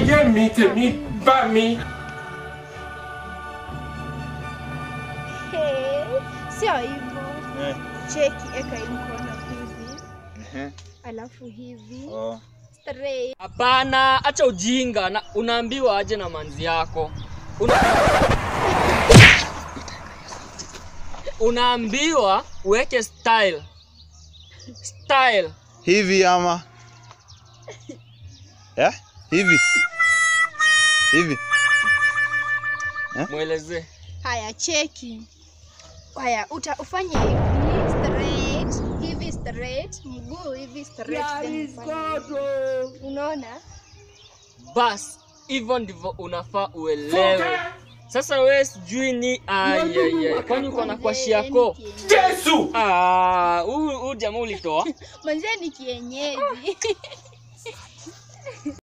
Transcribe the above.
Piga miti mi ba mi. Hey, sio hivyo. Eh. Cheki, eka hii mkono hivi, Ehe. alafu hivi Oh. straight. Hapana, acha ujinga na unaambiwa aje na manzi yako. Una... Unaambiwa uweke style. Style. Hivi ama eh? Hivi hivi Mwelezee. Haya, cheki. Haya, uta ufanye hivi straight, hivi straight, mguu hivi straight, then ufanye hivi. Unaona? Bas, hivyo ndivyo unafaa uelewe. Sasa wewe sijui ni ayeye. Kwani uko na kwashi yako? Jesu. Ah, huu huu jamaa ulitoa. Manzee ni kienyeji.